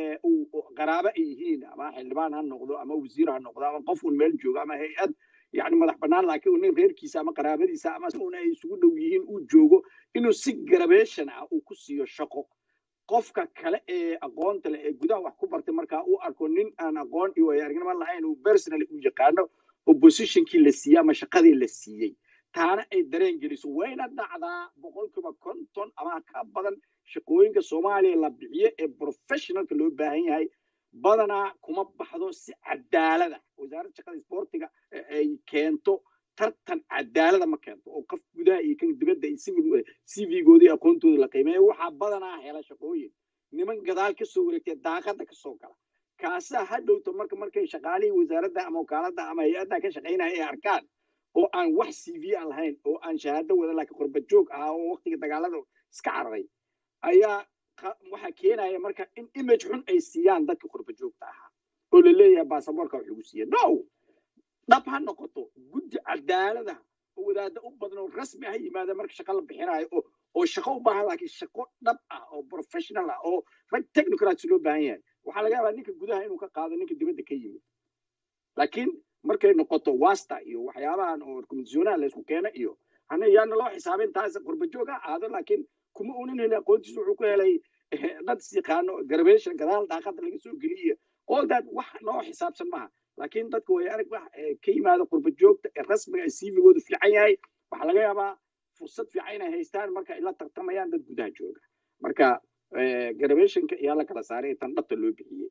uu qaraabo ay yihiin ama xildhibaan ha noqdo ama wasiir ha noqdo ama qof un meel joogo ama hay-ad yani madax bannaan laakiin nin reerkiisa ama qaraabadiisa ama una ay isugu dhow yihiin uu joogo inuu si garabation ah uu ku siiyo shaqo qofka kale ee aqoonta leh ee gudaha wax ku bartay markaa uu arko nin aan aqoon iyo waayo aragnimo lahayn uu personally u yaqaano oppositionkii la siiyey ama shaqadii la siiyey taana ay dareen geliso wayna dhacdaa boqolkiiba konton ama ka badan shaqooyinka soomaaliya la bixiyo ee professionalka loo baahan yahay badanaa kuma baxdo si cadaalada wasaaradda shaqada sportiga ay keento tartan cadaalada ma keento oo qof gudaha iyo kan dibadda iyo c v-gooda iyo aqoontooda la qiimeeya waxaa badanaa hela shaqooyin niman gadaal ka soo wareegtay daaqada ka soo gala kaasaa ha dhowto marka markay shaqaalihii wasaaradda ama wakaaladda ama hay-adda ka shaqaynaya ay arkaan oo aan wax c v aan lahayn oo aan shahaado wada laakiin qurba joog ahaa oo waqtiga dagaalada iska cararay ayaa waxaa keenaya marka in image xun ay siiyaan dadka qurba joogta ahaa oo la leeyahay baasaboorka wax lagu siiya no dhab ha noqoto guddi cadaalada oo wadaada u badan oo rasmi ah yimaada marka shaqo la bixinayo oo oo shaqo u baahan laakiin shaqo dhab ah oo professional ah oo rag technocrats loo baahan yahay waxaa laga yaabaa ninka gudaha inuu ka qaado ninka dibadda ka yimid laakiin markay noqoto wasta iyo waxyaabahan oo komisyonaha laysku keena iyo hana yaana loo xisaabin taas qurba joog ha aado laakiin kuma unan helin aqoontiisa wuxuu ku helay dad isyaqaano garabation gadaal daaqada laga soo geliyo all that wax noo xisaabsan maha laakiin dadka way arag wax ka yimaada qurba joogta ee rasmiga ee cv-goodu fiican yahay waxaa laga yaabaa fursad fiican inay haystaan marka ay la tartamayaan dad gudaha jooga marka garabationka ayaa la kala saaray tan dhabta loo bixiyey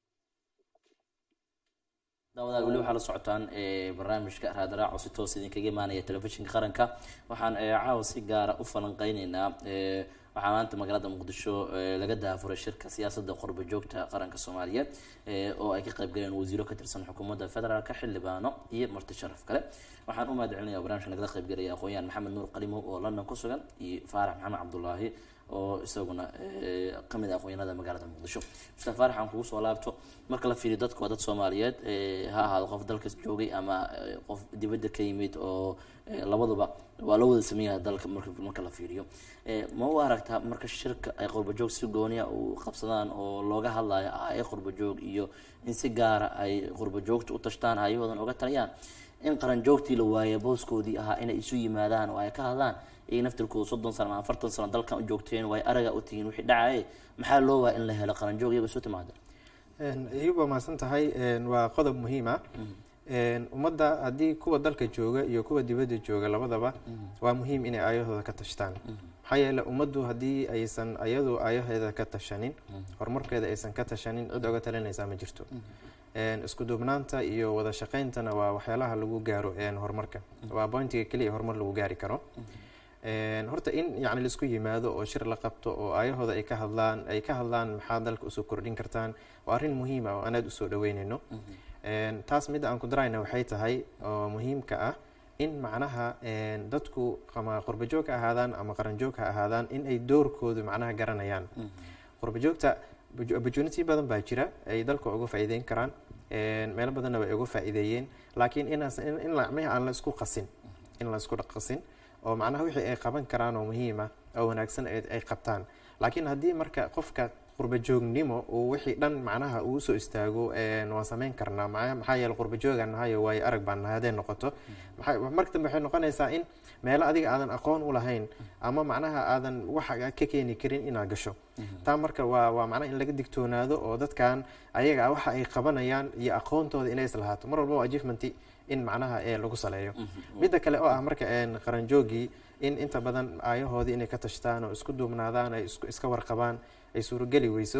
daawadaal weli waxaa la socotaan barnaamijka raadraac oo si toos idinkaga imaanaya telefishinka qaranka waxaan caawa si gaara u falanqeyneynaa waxaa maanta magaalada muqdisho laga daafuray shirka siyaasadda qurba joogta qaranka soomaaliyeed oo ay ka qayb galeen wasiiro ka tirsan xukuumadda federaalka xildhibaano iyo marti sharaf kale waxaan u mahad celinaya barnamijka nagala qayb galaya aqoon-yahan maxamed nuur qalimow oo london ku sugan iyo faarax maxamed cabdulaahi oo isaguna kamid ah aqoonyanada magaalada muqdisho mustafa faarax aan kugu soo laabto marka la fiiriyo dadku waa dad soomaaliyeed ha ahaado qof dalka joogay ama qof dibadda ka yimid oo labaduba waa la wada sameeyaha dalka marka marka la fiiriyo ma u aragtaa marka shirka ay qurbajoog si gooniya u qabsadaan oo looga hadlayo ay qurbajoog iyo in si gaara ay qurbajoogta u tashtaan hayahoodan oga taliyaan in qaranjoogtii la waaya booskoodii ahaa inay isu yimaadaan oo ay ka hadlaan iy naftirkooda soddon sano ama afartan sano dalkan u joogteen way araga u tihiin wixii dhacaye maxaa loo waa in la helo qaranjoog iyaga isu timaada iyuba mahadsan tahay waa qodob muhiim ah ummadda haddii kuwa dalka jooga iyo kuwa dibadda jooga labadaba waa muhiim inay aayahooda ka tashtaan maxaa yeele ummaddu haddii aysan ayadu aayaheeda ka tashanin horumarkeeda aysan ka tashanin cid oga talinaysaa ma jirto isku duubnaanta iyo wada shaqayntana waa waxyaalaha lagu gaaro horumarka waa bointiga keliya horumar lagu gaari karo horta in yani laisku yimaado oo shir la qabto oo aayahooda ay ka hadlaan ay ka hadlaan maxaa dalka usoo kordhin kartaan waa arrin muhiima oo aan aada usoo dhaweynayno taas midda aan ku darayna waxay tahay oo muhiimka ah in macnaha dadku ama qurbajoog ha ahaadaan ama qaranjoog ha ahaadaan in ay doorkoodu macnaha garanayaan qurbajoogta opportunity badan baa jira ay dalka uga faa'iideyn karaan meelo badanna way uga faa'iideeyeen laakiin inaas in lacmihi aan la isku qasin in la isku qasin oo macnaha wixii ay qaban karaan oo muhiim ah oo wanaagsan ay qabtaan laakiin haddii marka qofka qurbajoognimo uu wixii dhan macnaha uu soo istaago waan sameyn karnaa maxaa yeele qurbajoogaan nahayo waayo arag baan nahay hadday noqoto marka dambe waxay noqonaysaa in meelo adiga aadan aqoon u lahayn ama macnaha aadan waxa ka keeni karin inaad gasho taa marka waa waa macnaha in laga digtoonaado oo dadkan ayaga ah waxa ay qabanayaan iyo aqoontooda inay islahaato mar walba achievementi in macnaha lagu saleeyo midda kale oo ah marka qaranjoogii in inta badan aayahoodii inay ka tashtaan oo isku duubnaadaan ay iska warqabaan ay suurogeli weyso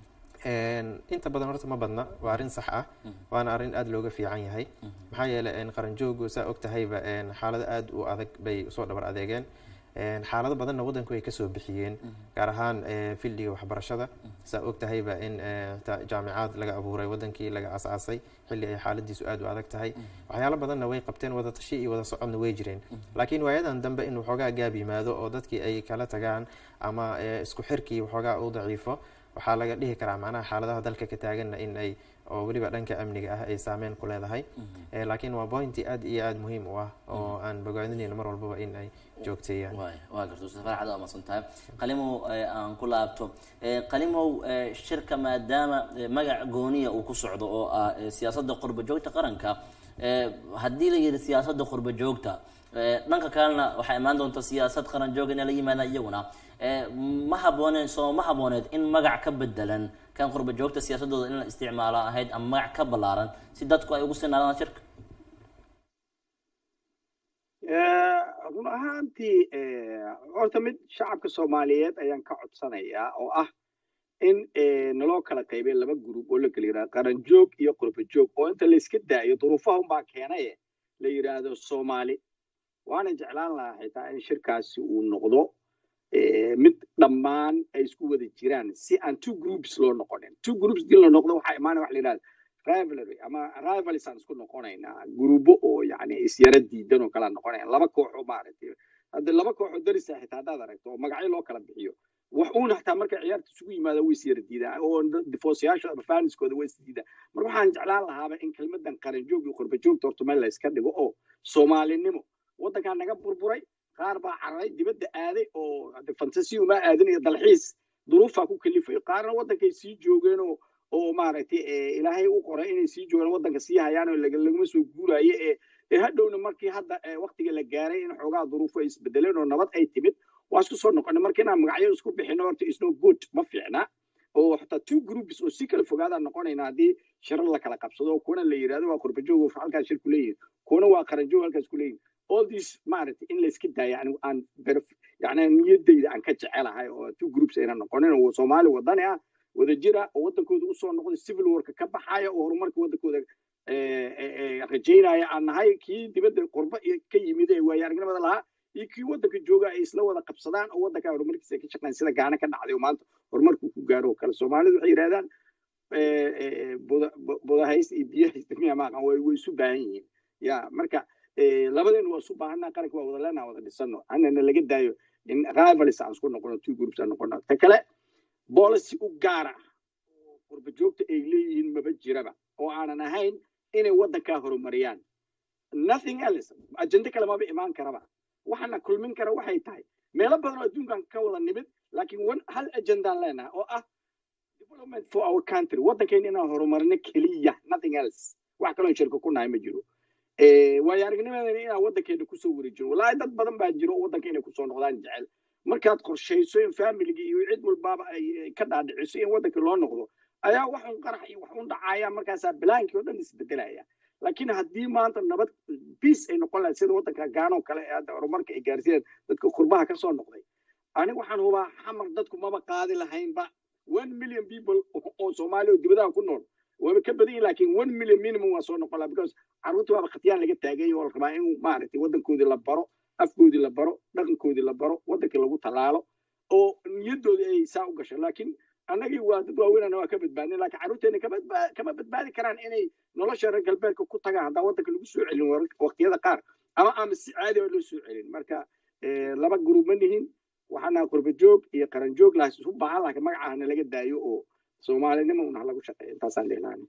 inta badan horta ma badna waa arrin sax ah waana arrin aada looga fiican yahay maxaa yeeley qaranjoogu saa og tahayba xaalado aada u adag bay usoo dhabar adeegeen xaalado badanna waddanku ay kasoo bixiyeen gaar ahaan fildiga waxbarashada saa og tahayba in jaamicaad laga abuuray waddankii laga asaasay xilli ay xaaladiisu aada u adag tahay waxyaalo badanna way qabteen wada tashi iyo wada socodna way jireen laakiin waayadan dambe in waxoogaa gaab yimaado oo dadkii ay kala tagaan ama isku xirkii waxoogaa u daciifo waxaa laga dhihi karaa macnaha xaaladaha dalka ka taaganna in ay oo weliba dhanka amniga ah ay saameyn ku leedahay laakiin waa pointi aada iyo aada muhiim u ah oo aan bogaadinayno mar walbaba in ay joogteeyaan waa garta ustaad farax aad amaadsan tahay qalimow aan ku laabto qalimow shirka maadaama magac gooniya uu ku socdo oo ah siyaasadda qurba joogta qaranka haddii la yidhi siyaasadda qurba joogta dhanka kalena waxaa imaan doonta siyaasad qaran joog inay la yimaadaan iyaguna ma habooneen soo ma habooneed in magac ka bedelan kan qurba joogta siyaasadooda in la isticmaalo ahayd ama magac ka ballaaran si dadku ay ugu sinaadaan shirka run ahaantii horta mid shacabka soomaaliyeed ayaan ka codsanayaa oo ah in naloo kala qaybay laba group oo la kala yidhahdo qaranjoog iyo qurbajoog oo inta layska daayo duruufaha unbaa keenaye la yidhaahdo soomaali waana jeclaan lahaa xitaa in shirkaasi uu noqdo mid dhammaan ay isku wada jiraan si aan two groups loo noqonin two groups dii la noqdo waxaa imaanaya wax la yidhahda rivalry ama rivals aan isku noqonaynaa gurubo oo yani isyara diidan oo kala noqonaya laba kooxoo maaragtay hadda laba kooxoo darisa xitaa haddaad aragto oo magacyo loo kala bixiyo wax uuna xataa marka ciyaarta isugu yimaada way isyara diidaan oo difoosayaasha ama faaniskooda way isdiidaan marka waxaan jeclaan lahaaba in kelmadan qaranjoog iyo qurbajoogta horta meel la iska dhigo oo soomaalinimo waddankaa naga burburay qaar baa cararay dibadda aaday oo fantasiyo ma aadin iyo dalxiis duruufaa ku kalifay qaarna waddankay sii joogeen oo oo maaragtay ilaahay u qoray inay sii joogaan waddanka sii hayaan oo laguma soo guuraayo ee ee hadhowna markii hadda waktiga la gaaray in xoogaa duruufo ay isbedeleen oo nabad ay timid waa isku soo noqonay marka inaan magacyo isku bixino horta is no good ma fiicna oo xataa two groups oo si kala fogaadaan noqonayna haddii shirar la kala qabsado oo kuwana la yidhahdo waa qurbajoog halkaas shir ku leeyihin kuwana waa qaranjoog halkaas ku leeyihin all these maaragtay in layska daayo yani aan yani niyadayda aan ka jecelahay oo two groups ayna noqonin oo soomaali wadani ah wada jira oo waddankooda usoo noqday civil warka ka baxaya oo horumarka waddankooda rajaynaya aan nahay kii dibadda qurba ka yimid ee waayo aragnimada lahaa iyo kii waddanka jooga ay isla wada qabsadaan oo waddanka horumarkiisa ay ka shaqeyn sida gaana ka dhacday oo maanta horumarku ku gaaro oo kale soomaalidu waxay yidhahdaan budahays iyo biyahaysta miya maaqan way way isu baahan yihiin ya marka labadeenu waa isu baahanaa qaranka waa wada leenaha wada dhisano hanana laga daayo in rivals aan isku noqono two groups aan noqono ta kale policy u gaara oo qurba joogta ay leeyihiin maba jiraba oo aanan ahayn inay waddankaa horumariyaan nothing else ajende kale maba imaan karaba waxaana kulmin kara waxay tahay meelo badan oo adduunkan ka wada nimid laakiin wan hal ajendaan leenahay oo ah development for our country waddankeena inaan horumarino keliya nothing else wax kaloo shirka ku nahay ma jiro waayo aragnimadeena inaan waddankeena kusoo wareejino wallaahi dad badan baa jiro oo waddanka inay kusoo noqdaan jecel markaad qorshayso in familiga iyo cid walbaaba ay ka dhaadhiciso in waddanka loo noqdo ayaa wax un qarax iyo wax un dhacaya markaasaa bilaankii oo dhan isbedelaya laakiin haddii maanta nabad peace ay noqon lahayd sida waddanka gaanoo kale ee hadda horumarka ay gaarsiiyeen dadka qurbaha ka soo noqday ani waxaan hubaa xamar dadku maba qaadi lahaynba one million people oo soomaaliya oo dibadaha ku nool waaba ka badan yihin laakiin one million minimum waa soo noqon laha because carruurtii waaba khatyaan laga taagay oo la rabaa in maaragtay waddankoodii la baro afkoodii la baro dhaqankoodii la baro waddankii lagu tallaalo oo niyadoodii ay saa u gasho laakiin annagii waa dad waaweynana waa ka badbaadin laakiin carruurteena kama badbaadi karaan inay nolosha reer galbeedka ku tagaan haddaan waddanka lagu soo celin waqtiyada qaar ama ama si caadi oo loo soo celin marka laba gurub ma nihin waxaana qurba joog iyo qaran joog laha isu baahan laakiin magacahana laga daayo oo soomaalinimo una lagu shaqeeyo intaasaan dhihlaana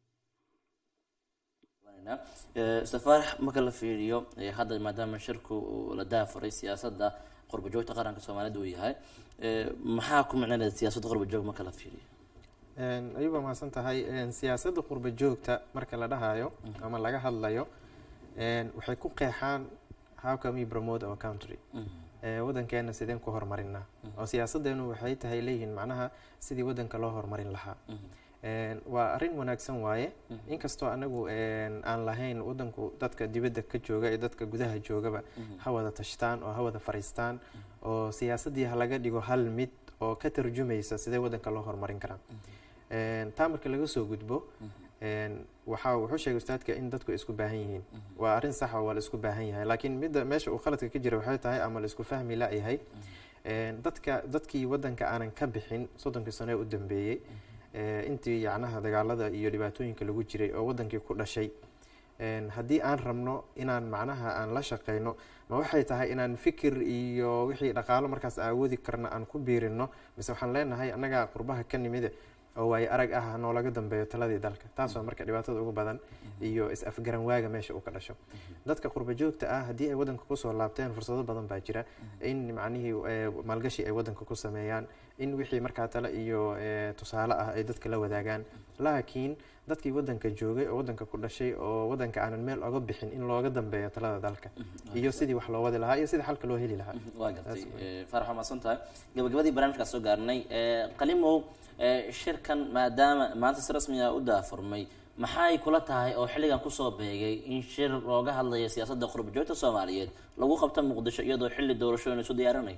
safaarax marka la fiiriyo hadda maadaama shirku la daafuray siyaasadda qurba joogta qaranka soomaalida uu yahay maxaa ku micnanaya siyaasadda qurba joog marka la fiiriyo ayuba mahadsan tahay siyaasadda qurba joogta marka la dhahayo ama laga hadlayo waxay ku qeexaan how can we promote our country waddankeena sideen ku horumarinaa oo siyaasadeenu waxay tahay leeyihiin macnaha sidii waddanka loo horumarin lahaa waa arrin wanaagsan waaye inkastoo anagu aan lahayn waddanku dadka dibadda ka jooga iyo dadka gudaha joogaba ha wada tashtaan oo ha wada fariistaan oo siyaasaddii ha laga dhigo hal mid oo ka tarjumaysa sidee waddanka loo horumarin karaa taa marka laga soo gudbo waxaa wuxuu sheegay ustaadka in dadku isku baahan yihiin waa arrin saxa waa la isku baahan yahay laakiin midda meesha uu khaladka ka jira waxay tahay ama la isku fahmi la-yahay dadka dadkii waddanka aanan ka bixin soddonkii sano ee u dambeeyey intii yacnaha dagaalada iyo dhibaatooyinka lagu jiray oo waddankii ku dhashay haddii aan rabno inaan macnaha aan la shaqeyno ma waxay tahay inaan fikir iyo wixii dhaqaalo markaas awoodi karna aan ku biirino mise waxaan leenahay annagaa qurbaha ka nimide oo waayo arag ah noolaga dambeeyo taladii dalka taas waa marka dhibaatada ugu badan iyo is-afgaran waaga meesha uu ka dhasho dadka qurba joogta ah haddii ay waddanka kusoo laabteen fursado badan baa jira in macnihii maalgashi ay waddanka ku sameeyaan in wixii markaa tale iyo tusaale ah ay dadka la wadaagaan laakiin dadkii waddanka joogay oo waddanka ku dhashay oo waddanka aanan meel oga bixin in looga dambeeyo talada dalka iyo sidii wax loo wadi lahaa iyo sidii xalka loo heli lahaa waa gartay farax waa mahadsan tahay gabagabadii barnaamijkaa soo gaarnay qalimow shirkan maadaama maanta si rasmi ah u daafurmay maxay kula tahay oo xilligan kusoo beegay in shir looga hadlayo siyaasadda qurba joogta soomaaliyeed lagu qabto muqdisho iyadoo xilli doorashooyin isu diyaarinayo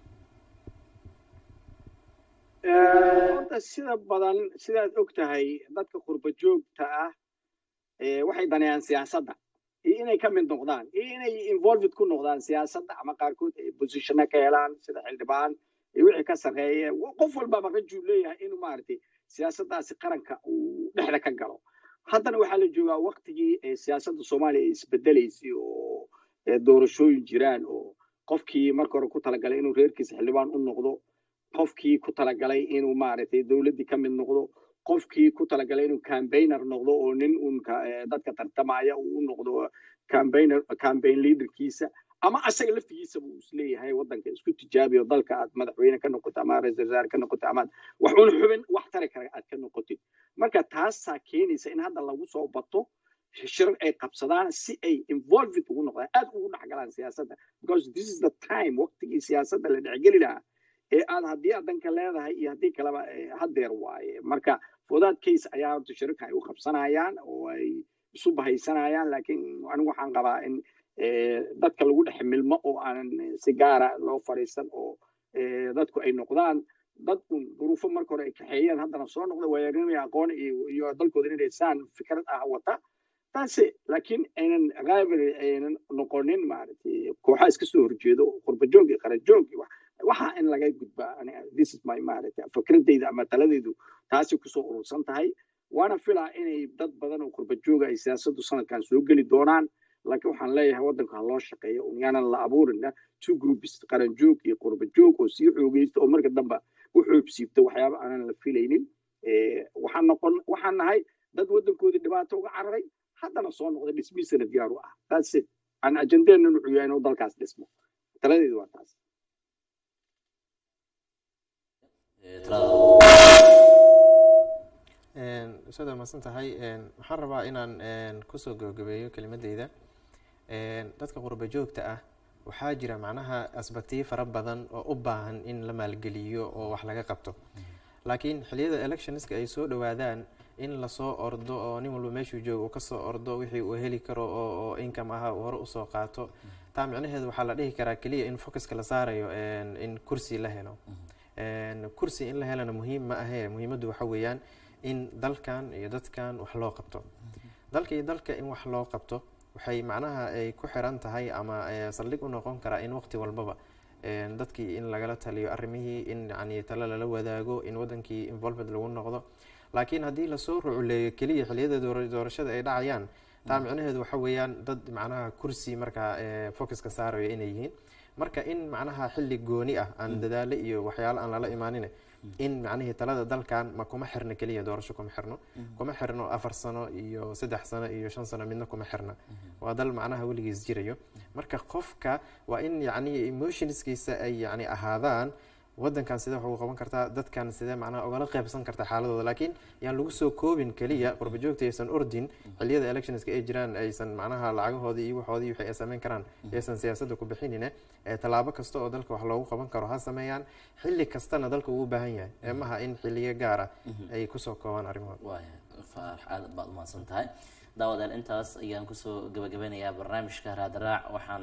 horta sida badan sidaad og tahay dadka qurba joogta ah waxay daneeyaan siyaasadda iyo inay ka mid noqdaan iyo inay involved ku noqdaan siyaasadda ama qaarkood ay positionna ka helaan sida xildhibaan iyo wixii ka sarreeya qof walbaba rajuu leeyahay inuu maaragtay siyaasaddaasi qaranka uu dhexda ka galo haddana waxaa la joogaa waktigii siyaasadda soomaaliya ay isbedelaysay oo doorashooyin jiraan oo qofkii marka hore ku talagalay inuu reerkiisa xildhibaan u noqdo qofkii ku talagalay inuu maaragtay dowladdii ka mid noqdo qofkii ku talagalay inuu cambaigner noqdo oo nin uun dadka tartamaya uu u noqdo cambaigner campaign leaderkiisa ama asaga laftigiisa buu isleeyahay waddanka isku tijaabiyo dalka aad madaxweyne ka noqoto ama ra-iisul wasaare ka noqoto ama wax un xubin wax tari kara aad ka noqotid marka taasaa keenaysa in hadda lagu soo bato shirar ay qabsadaan si ay involved ugu noqdaan aad ugu dhexgalaan siyaasadda because this is the time waqtigii siyaasadda la dhexgeli lahaa ee aad haddii aad danka leedahay iyo haddii kaleba haddeer waaye marka for that case ayaa horta shirarka ay u qabsanayaan oo ay isu bahaysanayaan laakiin anigu waxaan qabaa in dadka lagu dhex milmo oo aanan si gaara loo fadhiisan oo dadku ay noqdaan dad un duruufo marka hore ay kaxeeyeen haddana soo noqda waayarinaya aqoon iyo dalkooda inay saan fikrad ah wata taase laakiin aynan rivalry aynan noqonin maaragtay kooxaa iska soo horjeedo qurbajoog iyo qarajoog iyo waxa in laga gudbaa this is my maaragtay fikradeyda ama taladeydu taasi kusoo urursan tahay waana filaa inay dad badan oo qurbajooga ay siyaasaddu sanadkan soo geli doonaan laakiin waxaan leeyahay waddanka ha loo shaqeeyo un yaanan la abuurina two groups qaran joog iyo qurba joog oo sii xoogeysta oo marka dambe u xoobsiibta waxyaaba aanan la filaynin waxaan noqon waxaan nahay dad waddankoodii dhibaato uga cararay haddana soo noqday dhismihiisana diyaar u ah taas aan ajandeenna wuxuu yahay inuu dalkaas dhismo taladeedu waa taas ustaad waa mahadsan tahay waxaan rabaa inaan kusoo gabagabeeyo kelimadeyda dadka qurba joogta ah waxaa jira macnaha asbaktiyo fara badan oo u baahan in la maalgeliyo oo wax laga qabto laakiin xiliyada electionska ay soo dhawaadaan in lasoo ordo oo nin walba meeshuu joogo uu kasoo ordo wixii uu heli karo oo income aha uu hore usoo qaato taa micnaheedu waxaa la dhihi karaa keliya in focuska la saarayo in kursi la helo kursi in la helana muhiim ma ahee muhiimaddu waxa weeyaan in dalkan iyo dadkan wax loo qabto dalka iyo dalka in wax loo qabto waxay macnaha ay ku xiran tahay ama saldhig u noqon karaa in waqti walbaba dadkii in lagala taliyo arrimihii in yani talo lala wadaago in wadankii involvement lagu noqdo laakiin haddii lasoo ruculeeyo keliya xiliyada doorashada ay dhacayaan taa micnaheedu waxa weeyaan dad macnaha kursi markaa focuska saarayo inay yihiin marka in macnaha xilli gooni ah aan dadaalo iyo waxyaalo aan lala imaanin in macnihii talada dalkan ma kuma xirno keliya doorasho kuma xirno kuma xirno afar sano iyo saddex sano iyo shan sano midna kuma xirna waa dal macnaha weligiis jirayo marka qofka waa in yacni emotionskiisa ay yani ahaadaan wadankan sidee wax ugu qaban kartaa dadkan sidee macnaha ugala qaybsan kartaa xaaladooda laakiin yaan lagu soo koobin keliya qurba joogta aysan ordin xiliyada electionska ay jiraan aysan macnaha lacagahoodii iyo waxoodii wixii ay sameyn karaan aysan siyaasadda ku bixinine tallaabo kasta oo dalka wax loogu qaban karo ha sameeyaan xilli kastana dalka ugu baahan yahay eemaha in xiliyo gaar ah ay kusoo koobaan arrimahooda waaya faarax aad baad umahadsan tahay daawadaal intaas ayaan kusoo gabagabeynayaa barnaamijka raadraac waxaan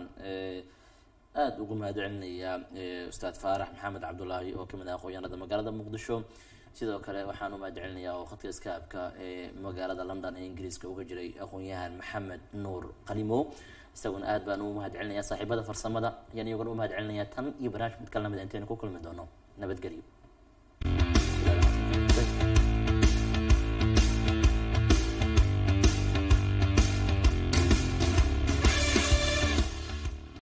aada ugu mahad celinayaa ustaad faarax maxamed cabdulaahi oo kamid ah aqoonyahanada magaalada muqdisho sidoo kale waxaan u mahad celinayaa oo khadka iskaabka ee magaalada london ee ingiriiska uga jiray aqoon-yahan maxamed nuur qalimo isaguna aad baan ugu mahad celinayaa saaxiibada farsamada ayaan iyaguna u mahad celinayaa tan iyo barnaamij mid kala lamid intaynu ku kulmi doono nabadgelyo